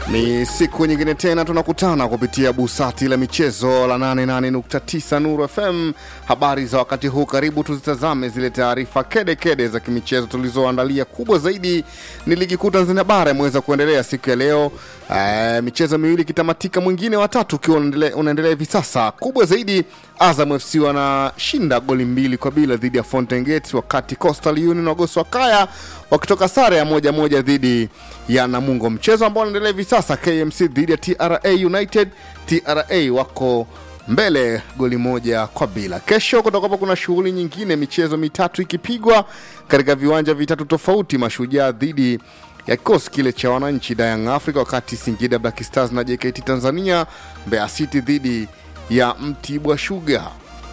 Ni siku nyingine tena tunakutana kupitia busati la michezo la 88.9 Nuru FM. Habari za wakati huu, karibu tuzitazame zile taarifa kede kede za kimichezo tulizoandalia. Kubwa zaidi ni ligi kuu Tanzania bara imeweza kuendelea siku ya leo, e, michezo miwili ikitamatika, mwingine watatu ukiwa unaendelea unaendelea hivi sasa. Kubwa zaidi Azam FC wanashinda goli mbili kwa bila dhidi ya Fountain Gate, wakati Coastal Union wagosi wa Kaya wakitoka sare ya moja moja dhidi ya Namungo. Mchezo ambao unaendelea hivi sasa, KMC dhidi ya TRA United. TRA wako mbele goli moja kwa bila. Kesho kutakuwa kuna shughuli nyingine, michezo mitatu ikipigwa katika viwanja vitatu tofauti, Mashujaa dhidi ya kikosi kile cha wananchi Young Africa, wakati Singida Black Stars na JKT Tanzania, Mbeya City dhidi ya Mtibwa Sugar.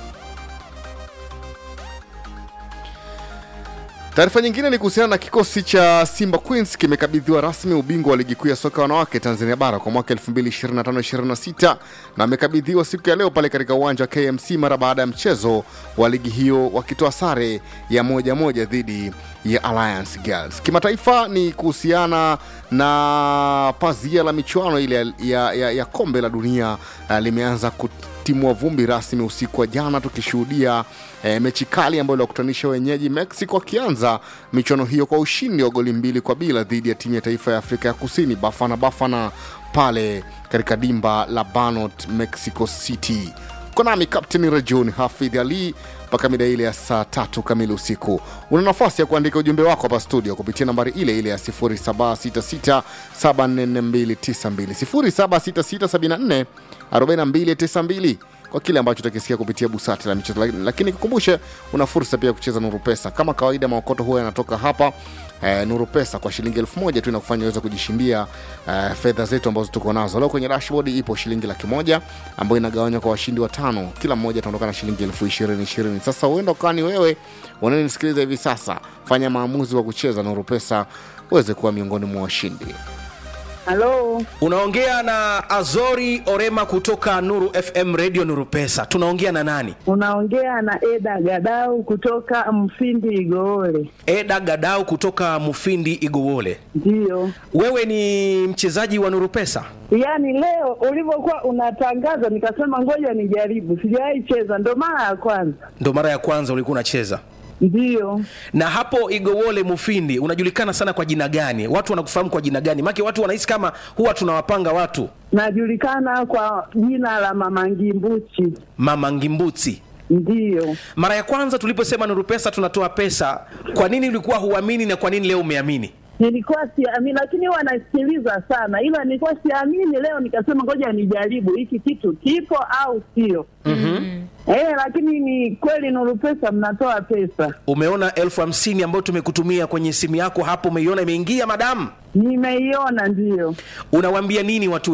Taarifa nyingine ni kuhusiana na kikosi cha Simba Queens kimekabidhiwa rasmi ubingwa wa ligi kuu ya soka wanawake Tanzania bara kwa mwaka 2025-26 na amekabidhiwa siku ya leo pale katika uwanja wa KMC mara baada ya mchezo wa ligi hiyo wakitoa sare ya moja moja dhidi ya Alliance Girls. Kimataifa ni kuhusiana na pazia la michuano ile ya, ya, ya, ya kombe la dunia uh, limeanza kutimua vumbi rasmi usiku wa jana tukishuhudia e, mechi kali ambayo iliwakutanisha wenyeji Mexico wakianza michuano hiyo kwa ushindi wa goli mbili kwa bila dhidi ya timu ya taifa ya Afrika ya Kusini Bafana Bafana pale katika dimba la Banot, Mexico City. Konami Captain Rajon Hafidh Ali mpaka mida ile ya saa tatu kamili usiku. Una nafasi ya kuandika ujumbe wako hapa studio kupitia nambari ile ile ya 0766744292 0766744292 kwa kile ambacho utakisikia kupitia busati la michezo, lakini kukumbushe, una fursa pia kucheza Nuru Pesa kama kawaida. Maokoto huwa yanatoka hapa eh, Nuru Pesa kwa shilingi elfu moja tu inakufanya uweze kujishindia eh, fedha zetu ambazo tuko nazo leo. Kwenye dashboard ipo shilingi laki moja ambayo inagawanywa kwa washindi watano, kila mmoja ataondoka na shilingi elfu ishirini ishirini. Sasa huenda ukawa ni wewe unanisikiliza hivi sasa, fanya maamuzi wa kucheza Nuru Pesa uweze kuwa miongoni mwa washindi. Halo, Unaongea na Azori Orema kutoka Nuru FM Radio Nuru Pesa. Tunaongea na nani? unaongea na Eda Gadau kutoka Mfindi Igoole. Eda Gadau kutoka Mufindi Igowole. Ndiyo, Wewe ni mchezaji wa Nuru Pesa? yaani leo ulivyokuwa unatangaza nikasema ngoja nijaribu, sijawahi cheza, ndo mara ya kwanza. Ndo mara ya kwanza ulikuwa unacheza. Ndiyo, Na hapo Igowole Mufindi unajulikana sana kwa jina gani? Watu wanakufahamu kwa jina gani? Maana watu wanahisi kama huwa tunawapanga watu najulikana kwa jina la Mama Ngimbuchi. Mama Ngimbuti. Ndiyo, Mara ya kwanza tuliposema Nuru Pesa tunatoa pesa, kwa nini ulikuwa huamini na kwa nini leo umeamini? nilikuwa siamini, lakini huwa nasikiliza sana, ila nilikuwa siamini. Leo nikasema ngoja nijaribu hiki kitu kipo au sio. Eh, lakini ni kweli Nuru Pesa mnatoa pesa. Umeona elfu hamsini ambayo tumekutumia kwenye simu yako hapo, umeiona imeingia madamu? Nimeiona, ndiyo. Unawaambia nini watu